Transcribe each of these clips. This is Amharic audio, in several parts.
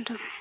ምንድን ነው?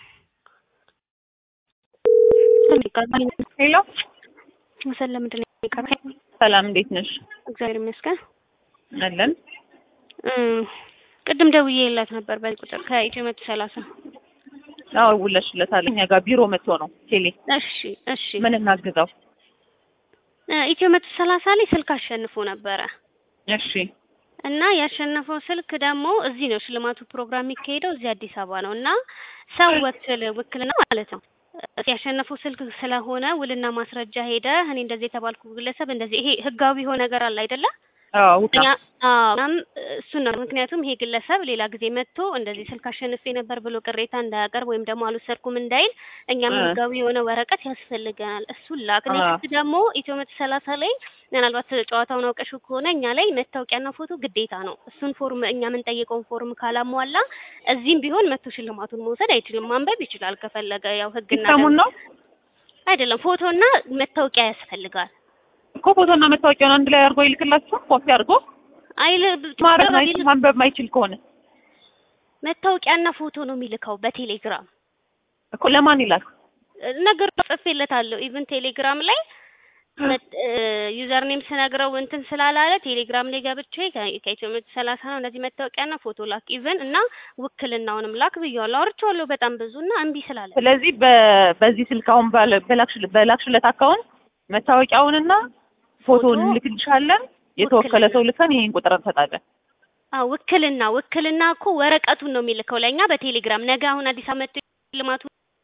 ሄሎ መሰል ለምንድን ነው የሚቀረው? ሰላም፣ እንዴት ነሽ? እግዚአብሔር ይመስገን። አለን። እም፣ ቅድም ደውዬላት ነበር በዚህ ቁጥር ከኢትዮ መቶ ሰላሳ አዎ ውለሽለታል። እኛ ጋር ቢሮ መጥቶ ነው ቴሌ። እሺ እሺ። ምን እናግዛው? እ ኢትዮ መቶ ሰላሳ ላይ ስልክ አሸንፎ ነበረ እሺ እና ያሸነፈው ስልክ ደግሞ እዚህ ነው ሽልማቱ ፕሮግራም የሚካሄደው እዚህ አዲስ አበባ ነው እና ሰው ወክል ውክልና ማለት ነው ያሸነፈው ስልክ ስለሆነ ውልና ማስረጃ ሄደ እኔ እንደዚህ የተባልኩ ግለሰብ እንደዚህ ይሄ ህጋዊ የሆነ ነገር አለ አይደለ አዎ እኛ አዎ እናም እሱን ነው ምክንያቱም ይሄ ግለሰብ ሌላ ጊዜ መጥቶ እንደዚህ ስልክ አሸንፌ ነበር ብሎ ቅሬታ እንዳያቀርብ ወይም ደግሞ አልወሰድኩም እንዳይል እኛም እ ህጋዊ የሆነ ወረቀት ያስፈልገናል እሱን ላክ አ ኔክስት ደግሞ ኢትዮ መቶ ሰላሳ ላይ ምናልባት ጨዋታውን አውቀሽው ከሆነ እኛ ላይ መታወቂያና ፎቶ ግዴታ ነው እሱን ፎርም እኛ የምንጠይቀውን ፎርም ካላሟላ እዚህም ቢሆን መቶ ሽልማቱን መውሰድ አይችልም ማንበብ ይችላል ከፈለገ ያው ህግና ሲስተሙን ነው አይደለም ፎቶና መታወቂያ ያስፈልጋል እኮ ፎቶና መታወቂያውን አንድ ላይ አድርጎ ይልክላችሁ። ኮፒ አድርጎ አይል ማድረግ ማይችል ማንበብ ማይችል ከሆነ መታወቂያና ፎቶ ነው የሚልከው በቴሌግራም እኮ ለማን ይላል? ነገር ጽፌለታለሁ። ኢቭን ቴሌግራም ላይ ዩዘር ኔም ስነግረው እንትን ስላላለ ቴሌግራም ላይ ገብቼ ከ- ከኢትዮ መቶ ሰላሳ ነው እነዚህ መታወቂያና ፎቶ ላክ ኢቭን እና ውክልናውንም ላክ ብዬዋለሁ። አውርቼዋለሁ በጣም ብዙ እና እምቢ ስላለ ስለዚህ በ- በዚህ ስልክ አሁን ባለ- በላክሽ- በላክሽለት አካውንት መታወቂያውንና ፎቶውን ፎቶ እንልክልሻለን። የተወከለ ውክልና ሰው ልከን ይሄን ቁጥር እንሰጣለን። አዎ ውክልና ውክልና እኮ ወረቀቱን ነው የሚልከው ለእኛ በቴሌግራም ነገ አሁን አዲስ አመት ልማቱ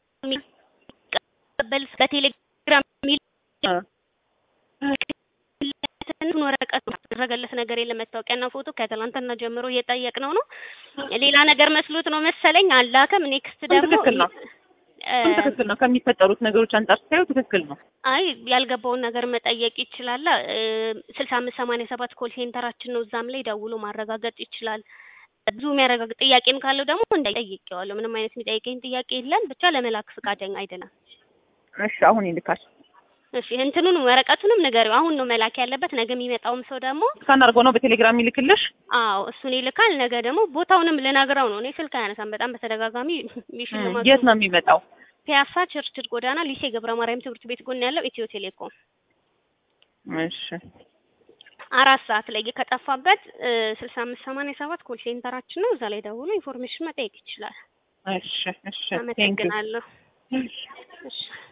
የሚቀበል በቴሌግራም የሚል እ ውክልናትን ወረቀት ነው ያደረገለት ነገር የለም። መታወቂያና ፎቶ ከትላንትና ጀምሮ እየጠየቅነው ነው። ሌላ ነገር መስሎት ነው መሰለኝ አላከም። ኔክስት እሱም ደግሞ ትክክል ነው። እ እሱም ትክክል ነው። ከሚፈጠሩት ነገሮች አንጻር ስታዩ ትክክል ነው። አይ ያልገባውን ነገር መጠየቅ ይችላል። ስልሳ አምስት ሰማንያ ሰባት ኮል ሴንተራችን ነው። እዛም ላይ ደውሎ ማረጋገጥ ይችላል። ብዙ የሚያረጋግጥ ጥያቄም ካለው ደግሞ እንዳይጠይቀዋለሁ። ምንም አይነት የሚጠይቀኝ ጥያቄ የለም። ብቻ ለመላክ ፈቃደኛ አይደለም። እሺ አሁን ይልካል። እሺ እንትኑን ወረቀቱንም ንገሪው። አሁን ነው መላክ ያለበት። ነገ የሚመጣውም ሰው ደግሞ ስካን አድርጎ ነው በቴሌግራም ይልክልሽ። አዎ እሱን ይልካል። ነገ ደግሞ ቦታውንም ልነግረው ነው። እኔ ስልክ አያነሳም። በጣም በተደጋጋሚ እ የሽልማቱ የት ነው የሚመጣው? ፒያሳ ቸርችል ጎዳና ሊሴ ገብረ ማርያም ትምህርት ቤት ጎን ያለው ኢትዮ ቴሌኮም እሺ አራት ሰዓት ላይ ከጠፋበት ስልሳ አምስት ሰማንያ ሰባት ኮል ሴንተራችን ነው። እዛ ላይ ደውሎ ኢንፎርሜሽን መጠየቅ ይችላል። እሺ እሺ ቴንክ ዩ አመሰግናለሁ። እሺ